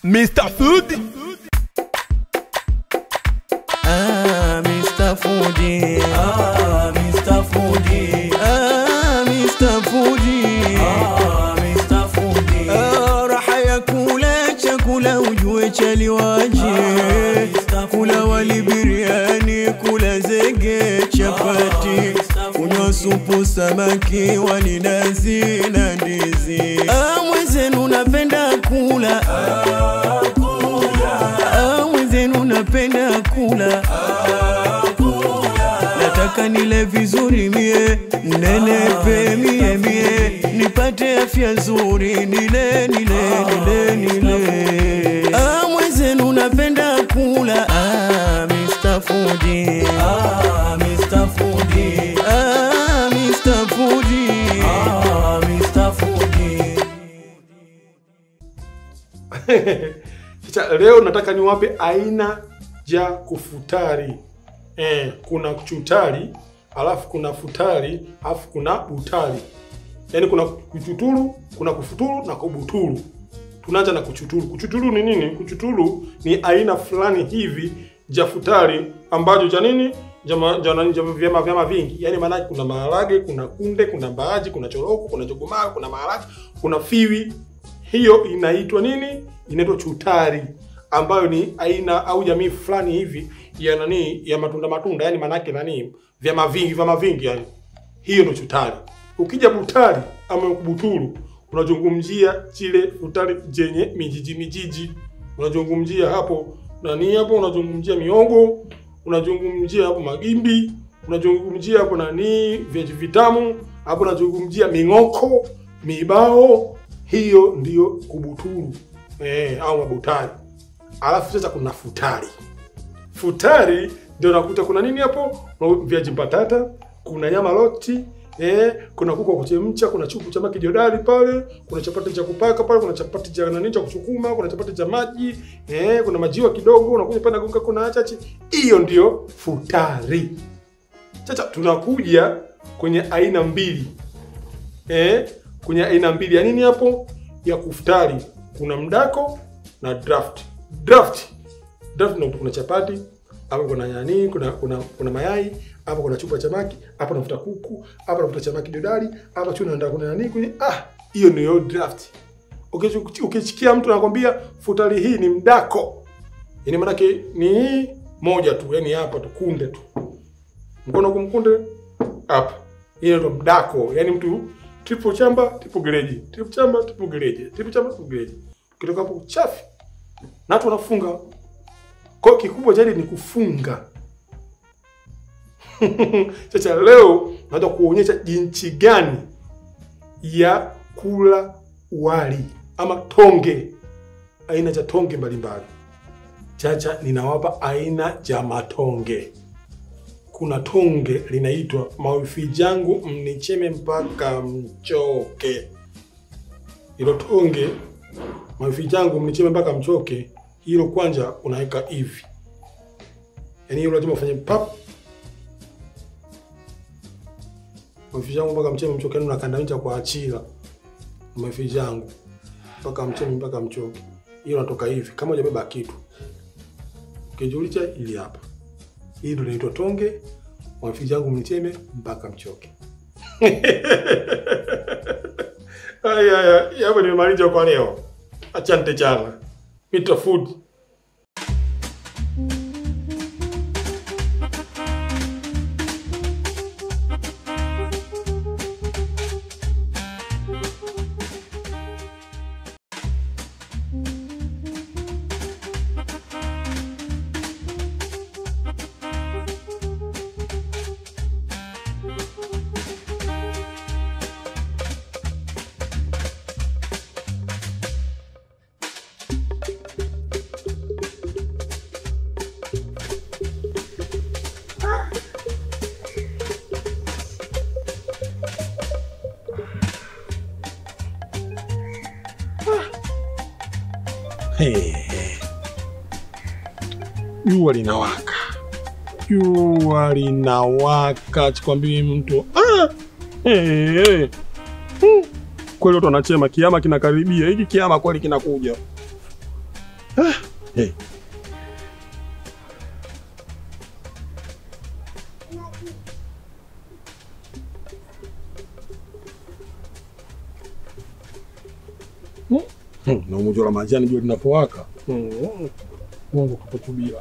Mr. Food. Ah, Mr. Foodie. Ah, Mr. Foodie. Ah, Mr. Foodie. Ah, Mr. Foodie. Ah, raha ya kula chakula ujue chaliwaje. Kula wali biriani, kula zege chapati, kunywa supu samaki, wali nazi na ndizi. Ah, mwenzenu napenda kula. Ah, mwenzenu napenda kula nataka nile vizuri mie nenepe mie mie nipate afya nzuri nile nile nile nile ah, mwenzenu napenda kula ah, Mr. Foodie. Ah, Mr. Foodie. Ah, Mr. Foodie. Ah, Mr. Foodie. Sasa leo nataka niwape aina ya kufutari. Eh, kuna chutari, alafu kuna futari, alafu kuna butari. Yaani kuna kuchuturu, kuna kufuturu na kubuturu. Tunaanza na kuchuturu. Kuchuturu ni nini? Kuchuturu ni aina fulani hivi ja futari ambacho cha nini? Jama, jana, jama, vyama vyama vingi. Yaani maana kuna maharage, kuna kunde, kuna mbaaji, kuna choroko, kuna chogomaa, kuna maharage, kuna fiwi. Hiyo inaitwa nini? Inaitwa chutari ambayo ni aina au jamii fulani hivi ya nani ya matunda matunda, yani manake nani vyama vingi vyama vingi yani. Hiyo ndio chutari. Ukija butari ama buturu unazungumzia chile futari jenye mijiji mijiji. Unazungumzia hapo nani hapo unazungumzia miogo, unazungumzia hapo magimbi, unazungumzia hapo nani vyaji vitamu, hapo unazungumzia ming'oko, mibao. Hiyo ndiyo kubuturu eh, au mabutari. Alafu sasa kuna futari. Futari ndio unakuta kuna nini hapo? Kuna Viazi mbatata, kuna nyama loti, eh, kuna kuku wa kuchemcha, kuna chupu cha maki jodari pale, kuna chapati cha kupaka pale, kuna chapati cha nani cha kusukuma, kuna chapati cha maji, eh, kuna majiwa kidogo, unakuja pale nagonga kuna achachi. Hiyo ndio futari. Sasa tunakuja kwenye aina mbili. Eh, kwenye aina mbili ya nini hapo? Ya kufutari. Kuna mdako na draft. Draft. Draft ndio kuna chapati, hapo kuna nani, kuna kuna kuna mayai, hapo kuna chupa cha maki, hapo nafuta kuku, hapo nafuta chamaki dodari, hapa chuna ndio kuna nani kwenye ah, hiyo ndio draft. Ukichu- Ukichikia mtu anakwambia futari hii ni mdako. Yaani maanake ni hii moja tu, yani hapa tu kunde tu. Mkono kumkunde hapa. Hiyo ndio mdako. Yaani mtu triple chamba, triple gereji, triple chamba, triple gereji, triple chamba, triple gereji. Ukitoka hapo uchafi. Na watu wanafunga. Kwa hiyo kikubwa zaidi ni kufunga. Sasa leo nataka kuonyesha jinsi gani ya kula wali ama tonge, aina za tonge mbalimbali. Chacha, ninawapa aina za matonge. Kuna tonge linaitwa mawifi jangu mnicheme mpaka mchoke. Hilo tonge mawifi jangu mnicheme mpaka mchoke, hilo kwanza unaweka hivi, yaani hilo lazima ufanye pap mawifi jangu mpaka mcheme mchoke, yaani unakandamiza kwa achila mawifi jangu mpaka mcheme mpaka mchoke, hiyo natoka hivi kama hujabeba kitu. Ukijulisha ili hapa, hii ndio inaitwa tonge mawifi jangu mnicheme mpaka mchoke. Aya, aya, hapo nimemaliza kwa leo. Asante sana. Mr. Food. Hey. Jua linawaka, jua linawaka, sikwambii mtu ah! hey, hey. Hmm. Kweli watu wanachema kiama kinakaribia. Hiki kiama kweli kinakuja. Hey. Hmm, na umoja la majani jua linapowaka. Hmm. Mungu kakutubia.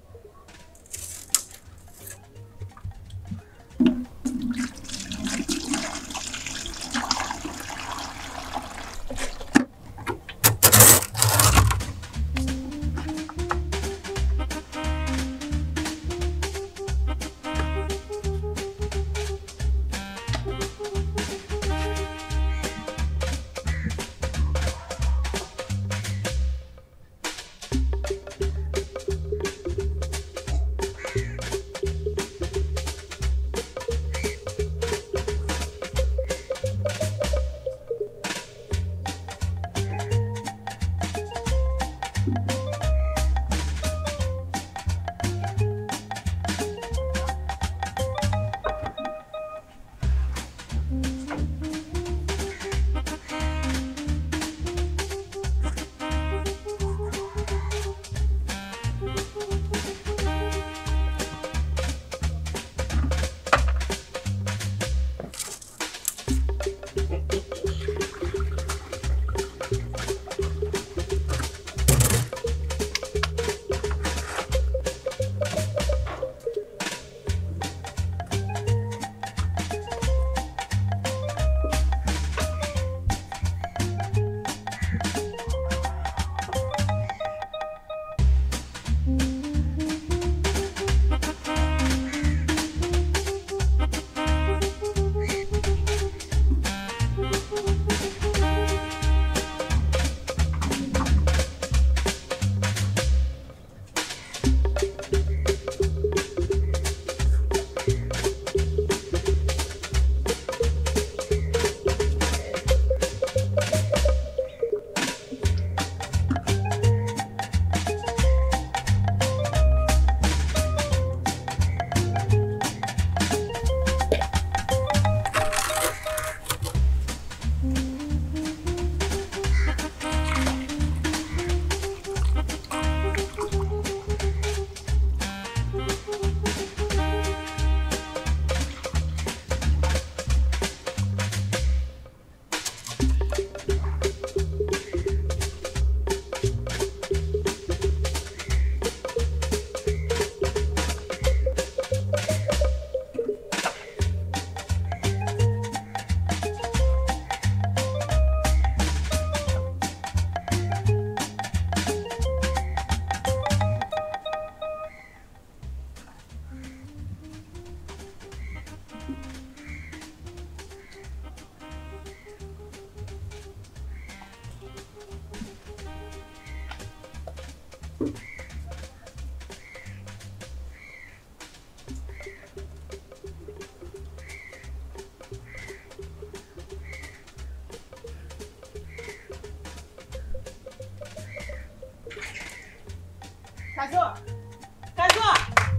Kazoa. Kazoa.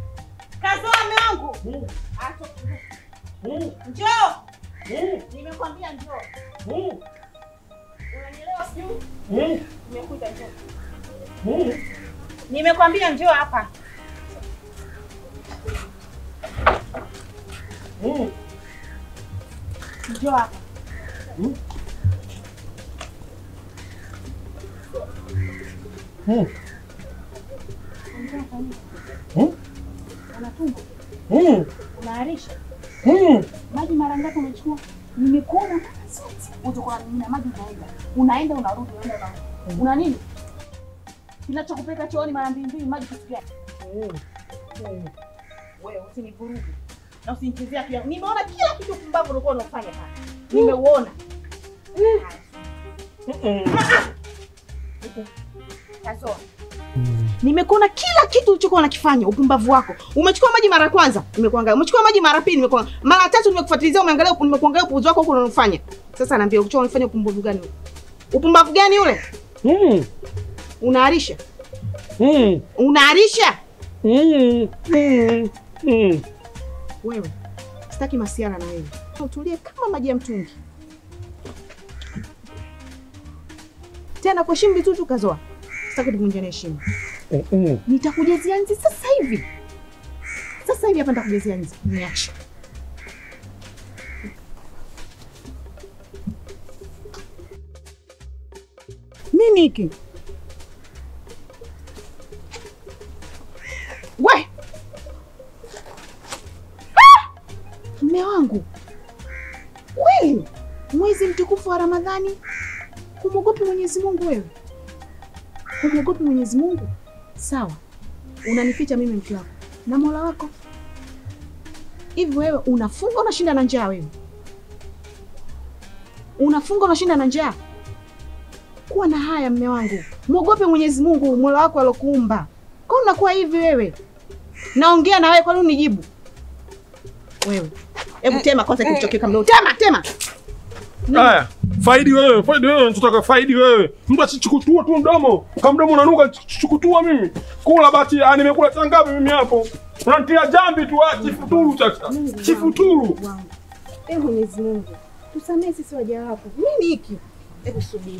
Kazoa mume wangu. Acha. Njoo. Nimekwambia njoo. Unanielewa sijui? Nimekuita njoo. Nimekwambia njoo hapa. Njoo hapa. Unatumba. Unaarisha. Maji mara ngapi umechukua? Nimekuona mara zote. Utakuwa mimina maji unaenda. Unaenda unarudi, unaenda unarudi. Una nini? Kinachokupeleka chooni mara mbili mbili maji kitu gani? Wewe usinivuruge. Na usinichezea pia. Nimeona kila kitu kumbavu ulikuwa unafanya hapa. Nimeuona. Kazoa. Nimekuona kila kitu ulichokuwa unakifanya, upumbavu wako. Umechukua maji mara ya kwanza, nimekuangalia. Umechukua maji mara ya pili, nimekuangalia. Mara ya tatu nimekufuatilizia, umeangalia, nimekuangalia upuuzi wako huko unafanya. Sasa naambia uchoa unafanya upumbavu gani ule? Upumbavu gani ule? Unaarisha? Unaarisha? Wewe. Sitaki masiara na wewe. Utulie kama maji ya mtungi. Tena kuheshimu vitu tu kazoa. sitaki tuvunjane heshima. Nitakujezia nzi sasa hivi, sasa hivi hapa nitakujezia nzi. Niache nini hiki? We Ah! mme wangu, kweli mwezi mtukufu wa Ramadhani humwogopi Mwenyezi Mungu wewe? Humwogopi Mwenyezi Mungu? Sawa, unanificha mimi mke wako na Mola wako. Hivi wewe unafunga unashinda na njaa? Wewe unafunga unashinda na njaa? Kuwa na haya mme wangu, mwogope Mwenyezi Mungu Mola wako alokuumba. Kwa unakuwa hivi wewe? Naongea na wewe, kwa nini unijibu wewe? Hebu tema kwanza kilichokeka mdomo. Tema, tema. Haya, faidi wewe, faidi wewe, nataka faidi wewe. Mtu asichukutua tu mdomo. Kama mdomo unanuka chukutua mimi. Kula basi, ah, nimekula saa ngapi mimi hapo? Unanitia jambi tu, ah, chifuturu sasa. Chifuturu. wangu. Ee Mwenyezi Mungu, tusamehe sisi waja wako. Nini hiki? Hebu subiri.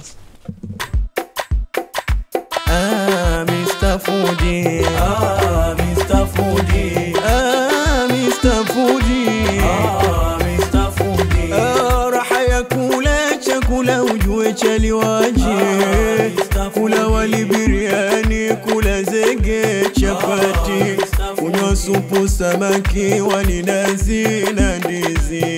Ah, Mr. Fuji. Ah, Mr. Fuji. Ah, Mr. Fuji. Ah, Mr. Fuji. Ah, raha ya kula chakula ujue chaliwaje. Kula wali biriani, kula zege chapati, kunywa supu samaki, wali nazi na ndizi.